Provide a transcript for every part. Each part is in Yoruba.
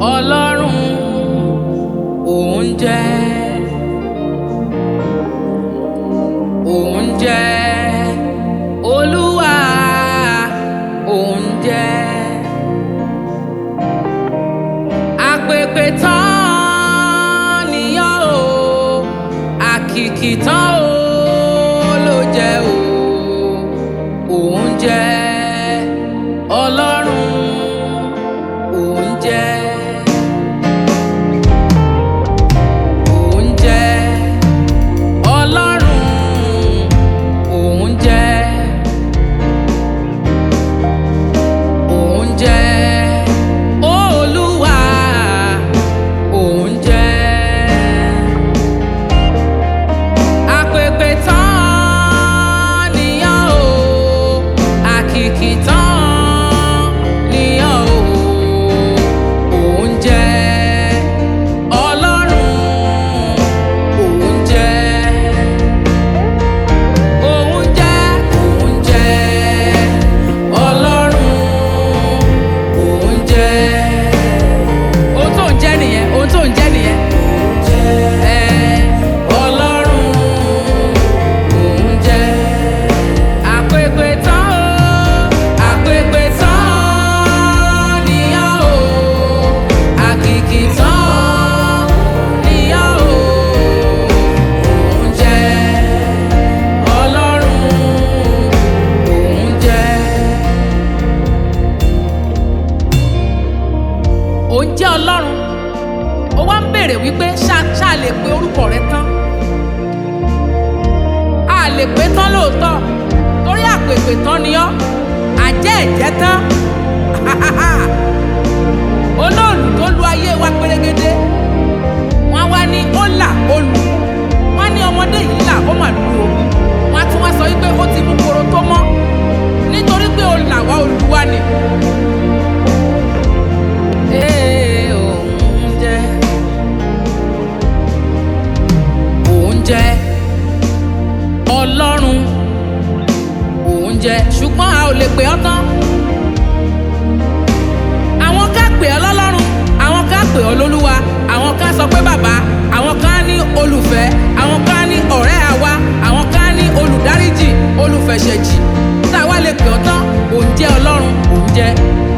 ọlọ́run òun jẹ́ òun jẹ́ olúwa òun jẹ́ àpèpè tán nìyọ́ o àkìkì tán o ló jẹ́ o òun jẹ́ ọlọ́run òun jẹ́ òun jẹ́ ọlọ́run òun jẹ́ òun jẹ́ olúwa òun jẹ́ àpèpè tán nìyàn o àkìkì tán nìyàn o òun jẹ́ ọlọ́run òun jẹ́ òun jẹ́ òun jẹ́ ọlọ́run òun jẹ́ ohun tó ń jẹ́ nìyẹn ohun tó ń jẹ́ nìyẹn ẹ ọlọ́run òun jẹ́ àpèpè tán o àpèpè tán nìyàn o àkìkì tán nìyàn o òun jẹ́ ọlọ́run òun jẹ́. òun jẹ́ ọlọ́run ó wá ń béèrè wípé ṣá ṣá lè pe orúkọ rẹ tán a lè pé tán lóòótọ́ torí àpèpè tán ni ọ́ àjẹ́ ẹ̀jẹ̀ tán olóòlù tó lu ayé wa pérégedé wọn wá ní ó là ó lù wọn ní ọmọdé yìí là ó mà lù ó wọn á tún wá sọ wípé ó ti mú koro tó mọ́ nítorí pé ó là wá olùwà ni. Ee, òun jẹ́ òun jẹ́ ọlọ́run òun jẹ́ ṣùgbọ́n a ò lè pè ọ́ tán. àwọn ká pè ọ́ lọ́lọ́run àwọn ká pè ọ́ lólúwa àwọn ká sọ pé bàbá àwọn ká ní olùfẹ́ àwọn ká ní ọ̀rẹ́ àwa àwọn ká ní olùdáríjì olùfẹ̀ṣẹ̀jì tá a wá lè pè ọ́ tán òun jẹ́ ọlọ́run òun jẹ́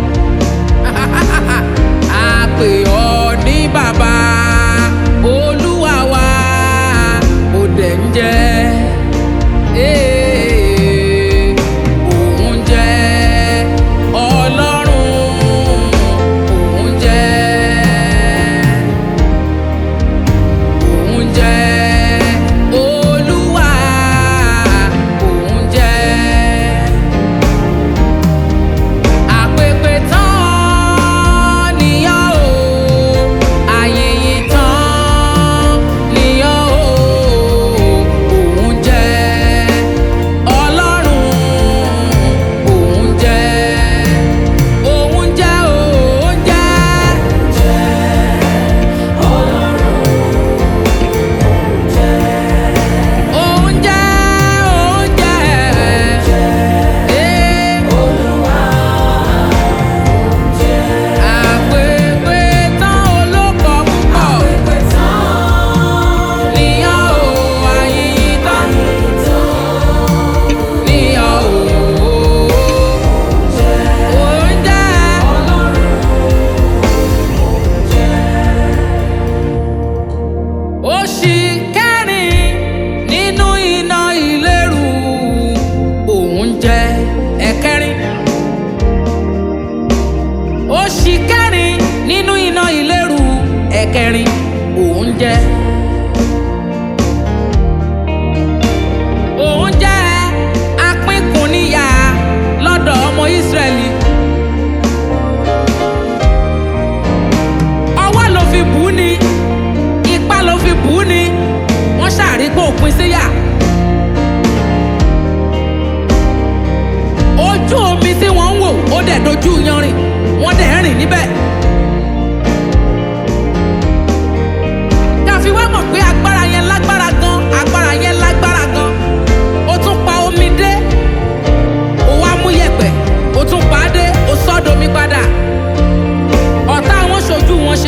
a pè ọ́ ní bàbá olúwa wa ó dẹ̀ ń jẹ́ ee, òun jẹ́ ọlọ́run òun jẹ́ òun jẹ́ olúwa òun jẹ́ àpèpè tán nìyàn o àyèyè tán nìyàn o òun jẹ́ ọlọ́run òun jẹ́ òun jẹ́ òun jẹ́ òun jẹ́ òun jẹ́ ee. Àpèpè tán olóko púpọ̀. Níyàn o, àyìnyín tán. Níyàn o. Oúnjẹ. Oṣì kẹrin nínú iná ìléru. Òun jẹ́ ẹ̀kẹrin oṣì kẹrin nínú iná ìléru ẹ̀kẹrin òun jẹ́. òun jẹ́ apínkùnníyà lọ́dọ̀ ọmọ Ísírẹ́lì. ọwọ́ ló fi bù ú ni ipá ló fi bù ú ni wọ́n ṣàrí pé òpin síyà. ojú omi tí wọ́n ń wò ó dẹ̀ dojú yanrìn wọ́n dẹ̀ ń rìn níbẹ̀. káfí wá mọ̀ pé agbára yẹn lágbára gan agbára yẹn lágbára gan ó tún pa omi dé ó wá mú yẹ̀pẹ̀ ó tún pa á dé ó sọ́dọ̀ omi padà ọ̀tá wọn ṣojú wọn ṣe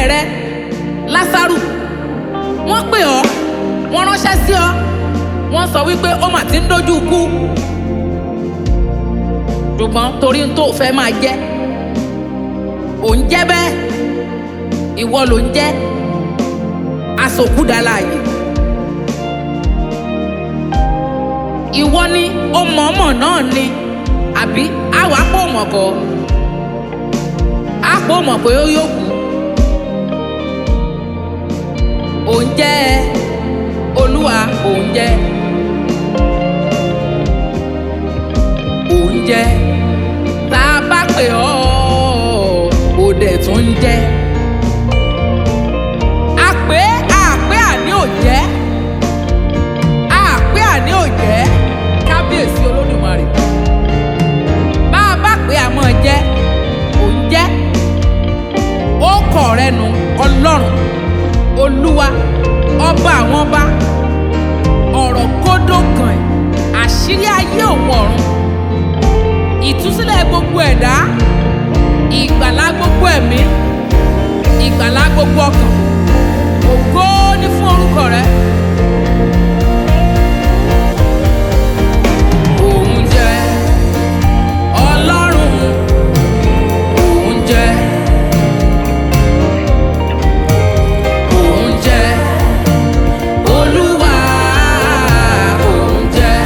ọ̀rẹ́ rẹ lásàrù wọ́n pè ọ́ wọ́n ránṣẹ́ sí ọ wọ́n sọ wípé ó mà ti ń dojú kú ṣùgbọ́n torí n tó fẹ́ máa jẹ́ ò ń jẹ́ bẹ́ẹ̀ ìwọ ló ń jẹ́ asòkúdàláàyè ìwọ ni ó mọ̀ọ́mọ̀ náà ni àbí àwa pò mọ̀ kọ́ á pò mọ̀ pé ó yóò kú òun jẹ́ olúwa òun jẹ́ òun jẹ́ tá a bá pè ọ́ ò dẹ̀ tún ń jẹ́ àpé àpé àní ò jẹ́ àpé àní ò jẹ́ kábíyèsí olódùmarè bá a bá pè àmọ́ jẹ́ òun jẹ́ ó kọ̀ rẹ nu ọlọ́run olúwa ọba àwọn ọba ọ̀rọ̀ kódó kan ẹ̀ àṣírí ayé òun ọ̀run ìtúsílẹ̀ gbogbo ẹ̀dá ìgbàlá gbogbo ẹ̀mí ìgbàlá gbogbo ọkàn ògo ní fún orúkọ rẹ. Òun jẹ́ Ọlọ́run, òun jẹ́ òun jẹ́ Olúwa, òun jẹ́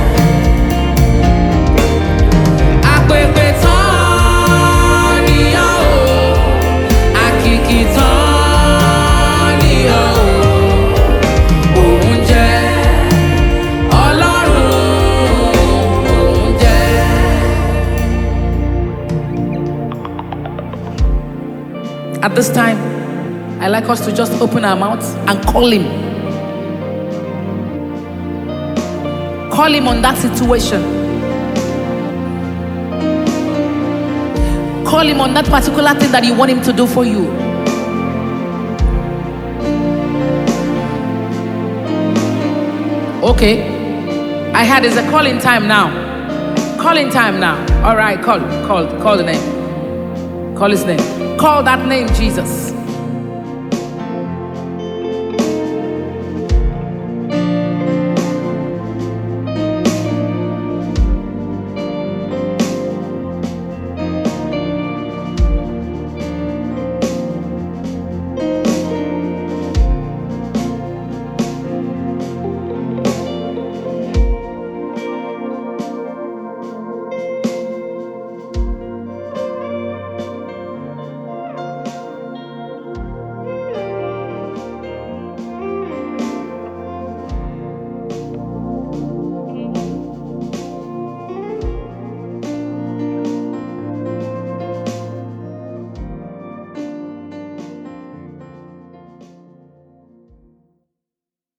àpèpè tán ni ọ́ o àkìkì tán ni ọ́ o òun jẹ́ Ọlọ́run, òun jẹ́. At this time, I like us to just open our mouths and call him. Call him on that situation. Call him on that particular thing that you want him to do for you. Okay. I had is a calling time now. Calling time now. All right, call, call, call the name. Call his name. Call that name, Jesus.